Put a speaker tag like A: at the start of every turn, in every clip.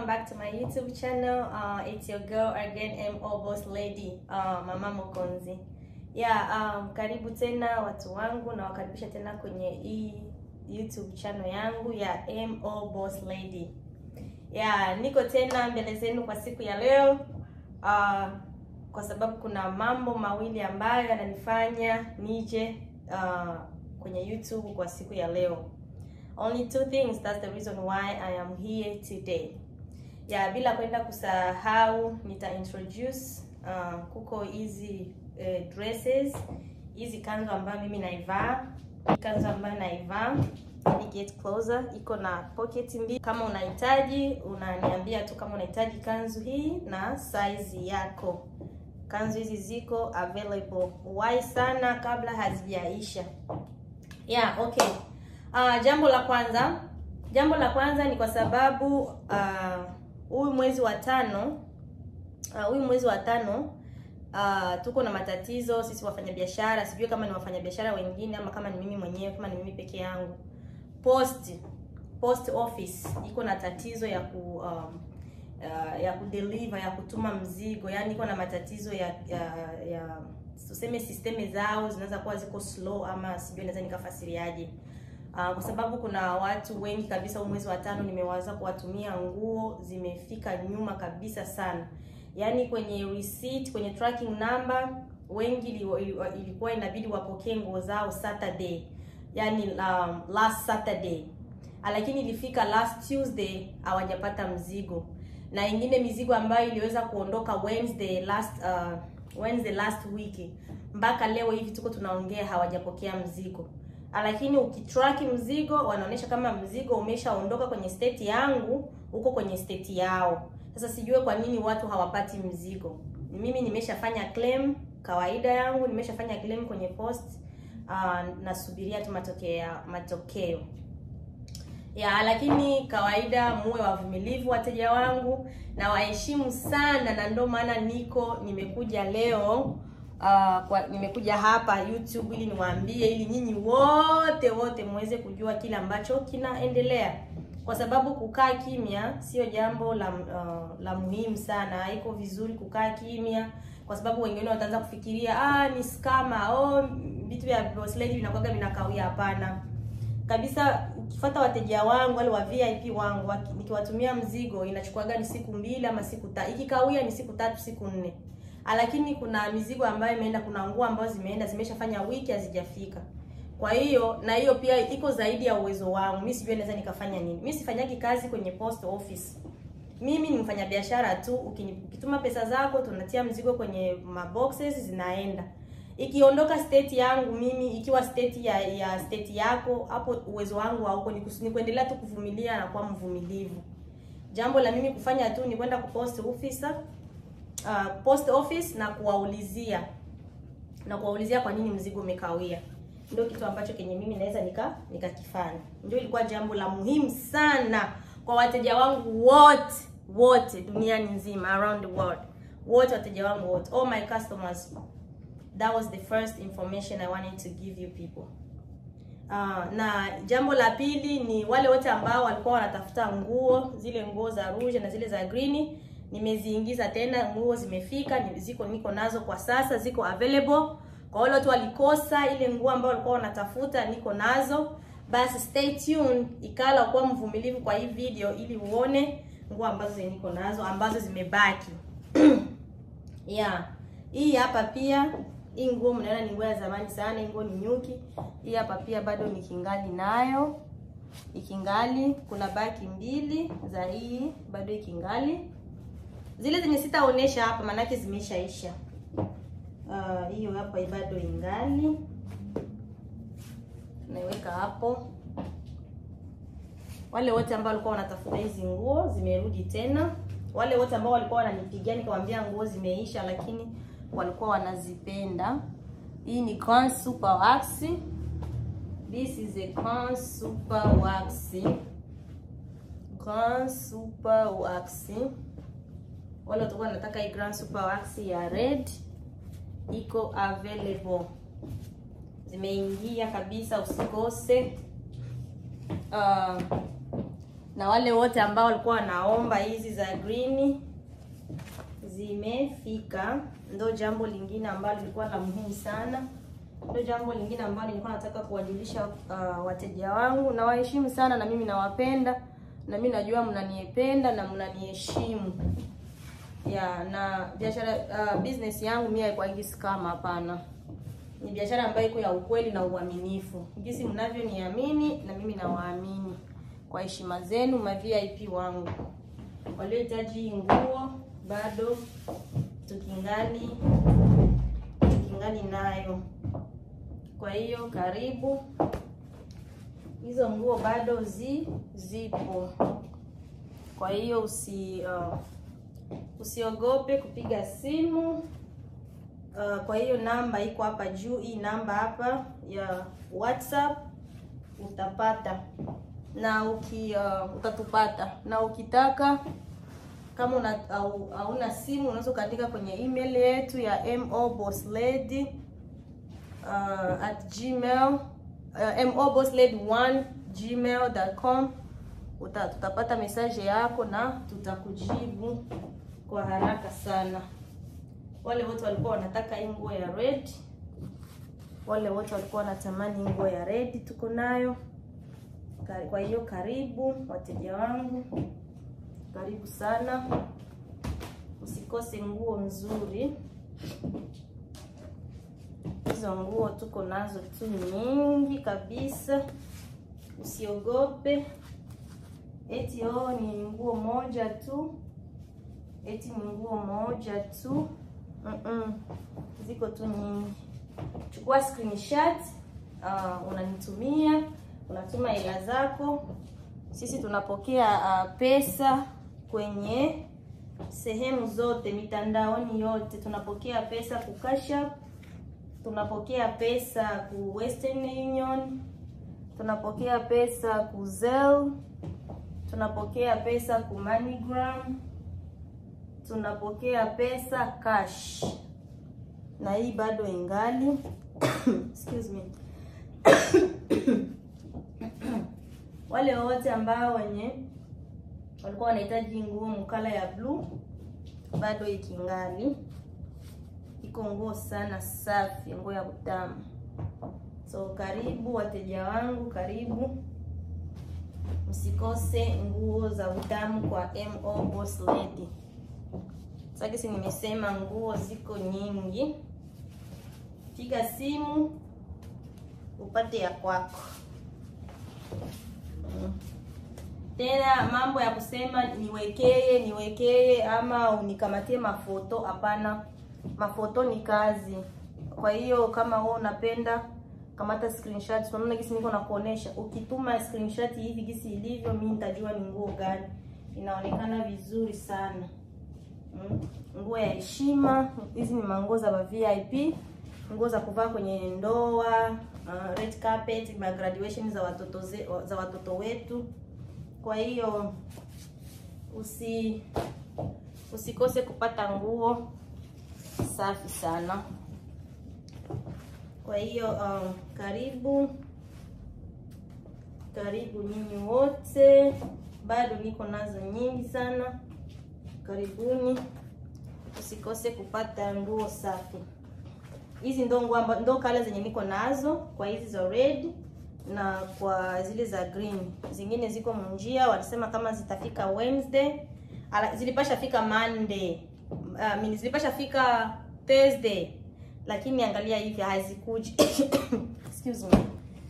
A: back to my YouTube channel. Uh, it's your girl again, MO Boss Lady, uh, Mama Mokonzi. Yeah, um, karibu tena watu wangu na wakaribisha tena kwenye hii YouTube channel yangu ya MO Boss Lady. Yeah, niko tena mbele zenu kwa siku ya leo. Uh, kwa sababu kuna mambo mawili ambayo yananifanya nije uh, kwenye YouTube kwa siku ya leo. Only two things, that's the reason why I am here today. Ya bila kwenda kusahau nita introduce uh, kuko hizi uh, dresses hizi kanzu ambayo mimi naivaa, kanzu ambayo naivaa ni get closer, iko na pocket mbili. Kama unahitaji unaniambia tu kama unahitaji kanzu hii na size yako. Kanzu hizi ziko available, wahi sana kabla hazijaisha. Yeah, okay. Uh, jambo la kwanza jambo la kwanza ni kwa sababu huyu uh, mwezi wa tano huyu uh, mwezi wa tano uh, tuko na matatizo sisi wafanyabiashara. Sijui kama ni wafanyabiashara wengine ama kama ni mimi mwenyewe, kama ni mimi peke yangu. Post post office iko na tatizo ya ku um, uh, ya kudeliver ya kutuma mzigo, yaani iko na matatizo ya ya, ya tuseme sisteme zao zinaweza kuwa ziko slow, ama sijui naweza nikafasiriaje. Uh, kwa sababu kuna watu wengi kabisa, huu mwezi wa tano nimeweza kuwatumia nguo zimefika nyuma kabisa sana, yaani kwenye receipt, kwenye tracking number wengi ilikuwa inabidi wapokee nguo zao Saturday, yaani um, last Saturday, lakini ilifika last Tuesday hawajapata mzigo, na ingine mizigo ambayo iliweza kuondoka Wednesday last uh, Wednesday last week mpaka leo hivi tuko tunaongea hawajapokea mzigo lakini ukitrack mzigo wanaonyesha kama mzigo umeshaondoka kwenye state yangu huko kwenye state yao. Sasa sijue kwa nini watu hawapati mzigo. Mimi nimeshafanya claim kawaida yangu, nimeshafanya claim kwenye post uh, nasubiria tu matokeo matokeo ya, lakini kawaida, muwe wavumilivu wateja wangu na waheshimu sana, na ndio maana niko nimekuja leo Uh, kwa nimekuja hapa YouTube ili niwaambie, ili nyinyi wote wote muweze kujua kile ambacho kinaendelea, kwa sababu kukaa kimya sio jambo la uh, la muhimu sana. Haiko vizuri kukaa kimya, kwa sababu wengine wataanza kufikiria ah, ni scammer oh, vitu vya boss lady vinakuwaga vinakawia. Hapana kabisa. Ukifuata wateja wangu wale wa VIP wangu, nikiwatumia mzigo inachukuaga ni siku mbili ama siku tatu, ikikawia ni siku tatu siku nne lakini kuna mizigo ambayo imeenda, kuna nguo ambazo zimeenda zimeshafanya wiki hazijafika. Kwa hiyo na hiyo pia iko zaidi ya uwezo wangu. Mimi sijui naweza nikafanya nini. Mimi sifanyagi kazi kwenye post office. Mimi ni mfanyabiashara tu. Ukituma pesa zako, tunatia mzigo kwenye maboxes zinaenda. Ikiondoka state yangu mimi, ikiwa state ya ya state yako, hapo uwezo wangu hauko, ni kuendelea tu kuvumilia na kuwa mvumilivu. Jambo la mimi kufanya tu ni kwenda ku post officer Uh, post office na kuwaulizia na kuwaulizia kwa nini mzigo umekawia. Ndio kitu ambacho kenye mimi naweza nika nikakifanya. Ndio ilikuwa jambo la muhimu sana kwa wateja wangu wote wote duniani nzima, around the world, wote wateja wangu wote, all my customers. That was the first information I wanted to give you people. Uh, na jambo la pili ni wale wote ambao walikuwa wanatafuta nguo, zile nguo za rouge na zile za green nimeziingiza tena, nguo zimefika, ziko niko nazo kwa sasa, ziko available kwa wale watu walikosa ile nguo ambayo walikuwa wanatafuta, niko nazo. Basi stay tuned, ikala kuwa mvumilivu kwa hii video ili uone nguo ambazo niko nazo ambazo zimebaki. Yeah, hii hapa pia, hii nguo mnaona ni nguo ya zamani sana, hii nguo ni nyuki. Hii hapa pia bado nikingali nayo, ikingali. Kuna baki mbili za hii bado ikingali zile zenye sitaonesha hapa maanake zimeshaisha. Hiyo uh, hapa bado ingali, naiweka hapo. Wale wote ambao walikuwa wanatafuta hizi nguo zimerudi tena. Wale wote ambao walikuwa wananipigia nikamwambia nguo zimeisha, lakini walikuwa wanazipenda. Hii ni Crown Super Wax. This is a Crown Super Wax. Crown Super Wax wale watakuwa wanataka hii Grand Super Wax ya red iko available, zimeingia kabisa, usikose. Uh, na wale wote ambao walikuwa wanaomba hizi za green zimefika. Ndo jambo lingine ambalo lilikuwa la muhimu sana, ndo jambo lingine ambalo nilikuwa nataka kuwajulisha uh, wateja wangu. Nawaheshimu sana na mimi nawapenda, na mimi najua mnanipenda na mnaniheshimu ya na biashara uh, business yangu mimi haikuwa scam, hapana. Ni biashara ambayo iko ya ukweli na uaminifu, jinsi mnavyoniamini na mimi nawaamini kwa heshima zenu, ma VIP wangu waliohitaji nguo bado tukingali tukingali nayo. Kwa hiyo karibu, hizo nguo bado zi zipo. Kwa hiyo usi uh, usiogope kupiga simu. Uh, kwa hiyo namba iko hapa juu, hii namba hapa ya WhatsApp utapata na uki uh, utatupata na ukitaka kama una au, hauna simu unaweza ukaandika kwenye email yetu ya mobosslady uh, at gmail uh, mobosslady1 gmail.com uta, tutapata message yako na tutakujibu kwa haraka sana. Wale wote walikuwa wanataka hii nguo ya red, wale wote walikuwa wanatamani nguo ya red, tuko nayo. Kwa hiyo karibu wateja wangu, karibu sana, usikose nguo nzuri. Hizo nguo tuko nazo tu nyingi kabisa, usiogope eti oh, ni nguo moja tu, eti ni nguo moja tu. Mm -mm. Ziko tu nyingi. Chukua screenshot, uh, unanitumia unatuma hela zako. Sisi tunapokea uh, pesa kwenye sehemu zote mitandaoni yote, tunapokea pesa ku Cash App, tunapokea pesa ku Western Union, tunapokea pesa ku Zelle, tunapokea pesa ku MoneyGram, tunapokea pesa cash, na hii bado ingali excuse me wale wote ambao wenye walikuwa wanahitaji nguo mkala ya blue bado ikingali iko nguo sana safi, nguo ya utamu. So karibu wateja wangu, karibu msikose nguo za utamu kwa MO Boss Lady. Sasa si nimesema nguo ziko nyingi, piga simu upate ya kwako. Tena mambo ya kusema niwekee niwekee ama unikamatie mafoto, hapana. Mafoto ni kazi. Kwa hiyo kama wewe unapenda kamata screenshot, unaona gisi niko na kuonesha. Ukituma screenshot hivi gisi ilivyo, mimi nitajua ni nguo gani. Inaonekana vizuri sana. Mm. Nguo ya heshima. Hizi ni manguo za VIP, nguo za kuvaa kwenye ndoa, uh, red carpet, ma graduation za watoto ze, za watoto wetu. Kwa hiyo usi usikose kupata nguo safi sana. Kwa hiyo um, karibu karibu nyinyi wote, bado niko nazo nyingi sana. Karibuni, usikose kupata nguo safi. Hizi ndo nguo ndo kala zenye niko nazo kwa hizi za red na kwa zile za green. Zingine ziko munjia, walisema kama zitafika Wednesday. Ala, zilipasha fika Monday. Uh, mimi zilipasha fika Thursday. Lakini angalia hivi hazikuji. Excuse me.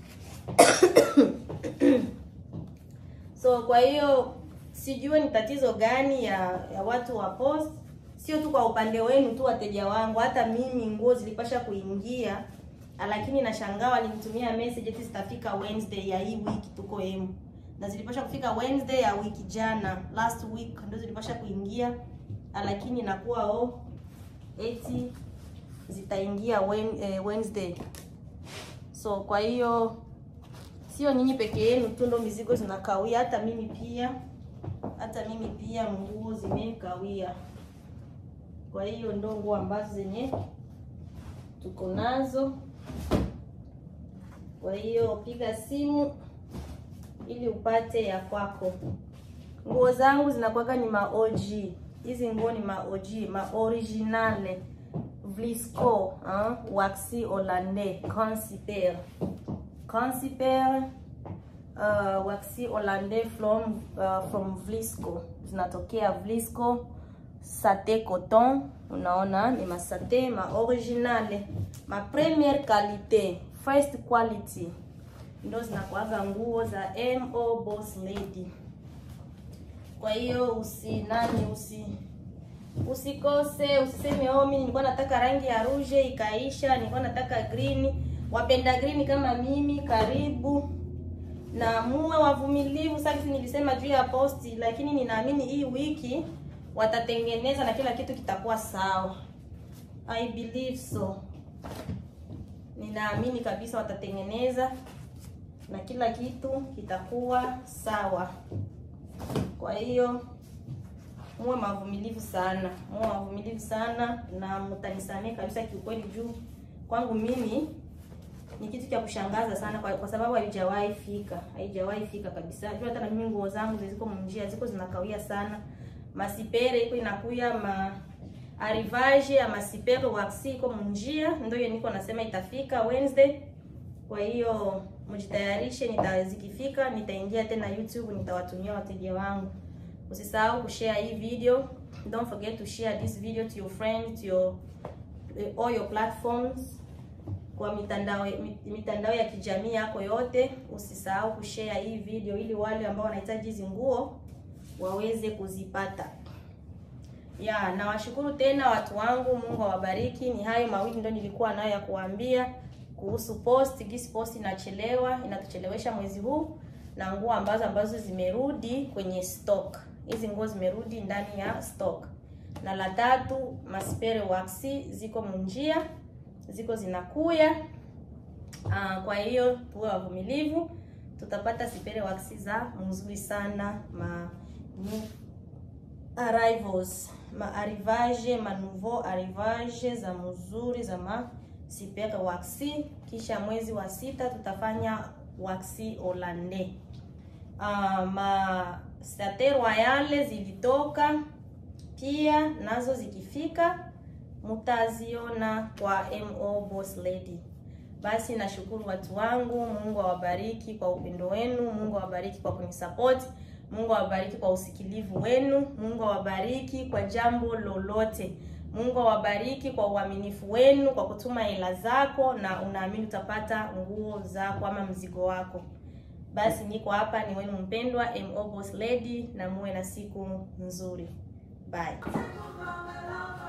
A: So kwa hiyo sijui ni tatizo gani ya, ya watu wa post. Sio tu kwa upande wenu tu wateja wangu, hata mimi nguo zilipasha kuingia lakini nashangaa walinitumia message eti zitafika Wednesday ya hii wiki tuko emu, na zilipasha kufika Wednesday ya wiki jana, last week ndio zilipasha kuingia, lakini nakuwa oh, eti zitaingia Wednesday. So kwa hiyo sio nyinyi peke yenu tu ndo mizigo zinakawia, hata mimi pia, hata mimi pia nguo zimekawia. Kwa hiyo ndo nguo ambazo zenye tuko nazo. Kwa hiyo piga simu ili upate ya kwako. nguo zangu zinakuwaga ni ma OG. Hizi nguo ni ma OG, ma originale Vlisco, hein? Waxi hollandais, Consiper. Consiper uh, waxi hollandais from uh, from Vlisco. Zinatokea Vlisco sate coton, unaona ni masate ma originale, ma première qualité, first quality. Ndo zinakuaga nguo za MO Boss Lady. Kwa hiyo usi nani usi usikose, usiseme oh, mimi nilikuwa nataka rangi ya rouge ikaisha, nilikuwa nataka green. Wapenda green kama mimi, karibu na muwe wavumilivu. Sasa nilisema juu ya posti, lakini ninaamini hii wiki watatengeneza na kila kitu kitakuwa sawa. I believe so, ninaamini kabisa watatengeneza na kila kitu kitakuwa sawa. Kwa hiyo muwe mavumilivu sana, muwe mavumilivu sana na mtanisamee kabisa kiukweli, juu kwangu mimi ni kitu cha kushangaza sana kwa, kwa sababu haijawahi fika, haijawahi fika kabisa. Juu hata na mimi nguo zangu ziko mnjia, ziko zinakawia sana, masipere iko inakuya ma arrivage ya masipere waxi iko mnjia, ndio hiyo niko nasema itafika Wednesday. Kwa hiyo mjitayarishe, nitazikifika nitaingia tena YouTube, nitawatumia wateja wangu. Usisahau kushare hii video. Don't forget to share this video to your friends, to your all your platforms, kwa mitandao mitandao ya kijamii yako yote. Usisahau kushare hii video ili wale ambao wanahitaji hizi nguo waweze kuzipata. Ya, nawashukuru tena watu wangu, Mungu awabariki. Ni hayo mawili ndio nilikuwa nayo ya kuambia kuhusu post. Gisi post inachelewa, inatuchelewesha mwezi huu na nguo ambazo ambazo zimerudi kwenye stock. Hizi nguo zimerudi ndani ya stock. Na la tatu, maspere waxi ziko munjia, ziko zinakuya. Aa, kwa hiyo tuwe wavumilivu, tutapata sipere waxi za mzuri sana ma ni arrivals ma arrivage ma nouveau arrivage za mzuri za ma sipere waxi. Kisha mwezi wa sita tutafanya waxi hollandais. Uh, ma sate royale zilitoka pia nazo zikifika mutaziona kwa MO Boss Lady. Basi nashukuru watu wangu, Mungu awabariki kwa upendo wenu, Mungu awabariki kwa kunisupport, Mungu awabariki kwa usikilivu wenu, Mungu awabariki kwa jambo lolote. Mungu awabariki kwa uaminifu wenu, kwa kutuma hela zako na unaamini utapata nguo zako ama mzigo wako. Basi niko hapa, ni wenu mpendwa MO Boss Lady, na muwe na siku nzuri. Bye.